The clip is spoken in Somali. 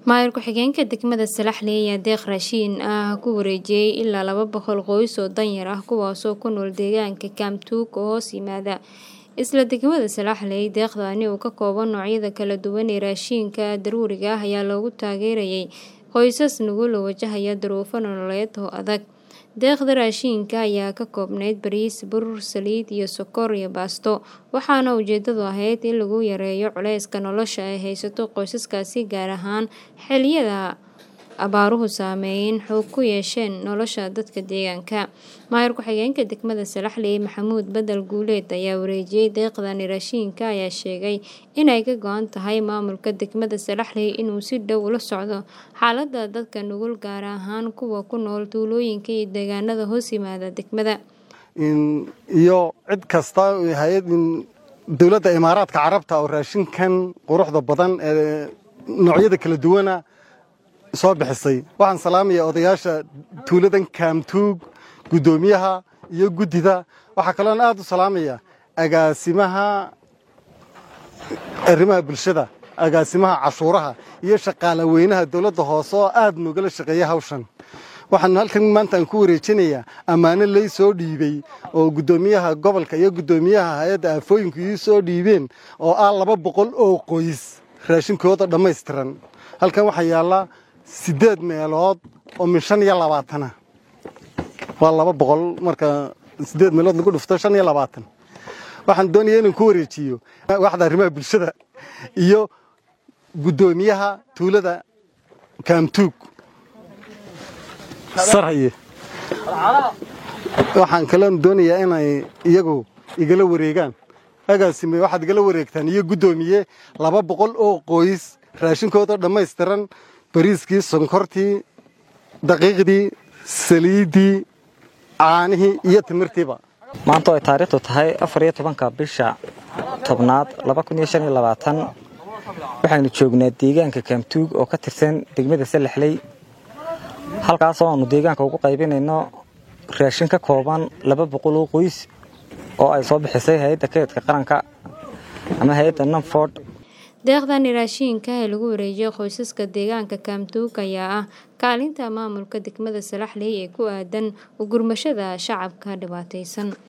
maayir ku-xigeenka degmada salaxley ayaa deeq raashiin ah ku wareejiyey ilaa laba boqol qoys oo danyar ah kuwaasoo ku nool deegaanka kaamtuug oo hoos yimaada isla degmada salaxley deeqdaani uu ka kooban noocyada kala duwan ee raashiinka daruuriga ah ayaa loogu taageerayay qoysas nugula wajahaya duruufo nololeed oo adag deeqda raashiinka ayaa ka koobnayd bariis burur saliid iyo sokor iyo baasto waxaana ujeedadu ahayd in lagu yareeyo culeyska nolosha ay haysato qoysaskaasi gaar ahaan xilliyada abaaruhu saameyn xoog ku yeesheen nolosha dadka deegaanka maayir ku-xigeenka degmada salaxley maxamuud bedel guuleed ayaa wareejiyey deeqdani raashiinka ayaa sheegay inay ka go-an tahay maamulka degmada salaxley inuu si dhow ula socdo xaalada dadka nugul gaar ahaan kuwa ku nool tuulooyinka iyo deegaanada hoos yimaada degmada iyo cid kasta hay-ad dowladda imaaraadka carabta oo raashinkan quruxda badan ee noocyada kala duwana soo bixisay waxaan salaamaya odayaasha tuuladan kaamtuug guddoomiyaha iyo guddida waxaa kaloon aad u salaamaya agaasimaha arrimaha bulshada agaasimaha cashuuraha iyo shaqaala weynaha dowladda hoose oo aad noogala shaqeeya hawshan waxaan halkan maanta aan ku wareejinayaa ammaano lay soo dhiibey oo guddoomiyaha gobolka iyo guddoomiyaha hay-adda aafooyinku ii soo dhiibeen oo ah laba boqol oo qoys raashinkooda dhammaystiran halkan waxaa yaallaa siddeed meelood oo min shan iyo labaatana waa laba boqol marka siddeed meelood lagu dhufto shan iyo labaatan waxaan doonaya inaan ku wareejiyo waxda arrimaha bulshada iyo guddoomiyaha tuulada kaamtuug sarhaye waxaan kaloon doonayaa inay iyagu igala wareegaan agaasime waxaad igala wareegtaan iyo guddoomiye laba boqol oo qoys raashinkooda dhammaystiran bariiskii sonkortii daqiiqdii saliiddii caanihii iyo timirtiiba maanta oo ay taariikhdu tahay afar iyo tobanka bisha tobnaad laba kun iyo shan iyo labaatan waxaynu joognaa deegaanka kaamtuug oo ka tirsan degmada salaxley halkaasoo aanu deegaanka ugu qaybinayno raashin ka kooban laba boqol oo qoys oo ay soo bixisay hay-adda kaydka qaranka ama hay-adda nanford deeqdani raashiinka ee lagu wareejiyay qoysaska deegaanka kaamtuug ayaa ah kaalinta maamulka degmada salaxley ee ku aadan u gurmashada shacabka dhibaataysan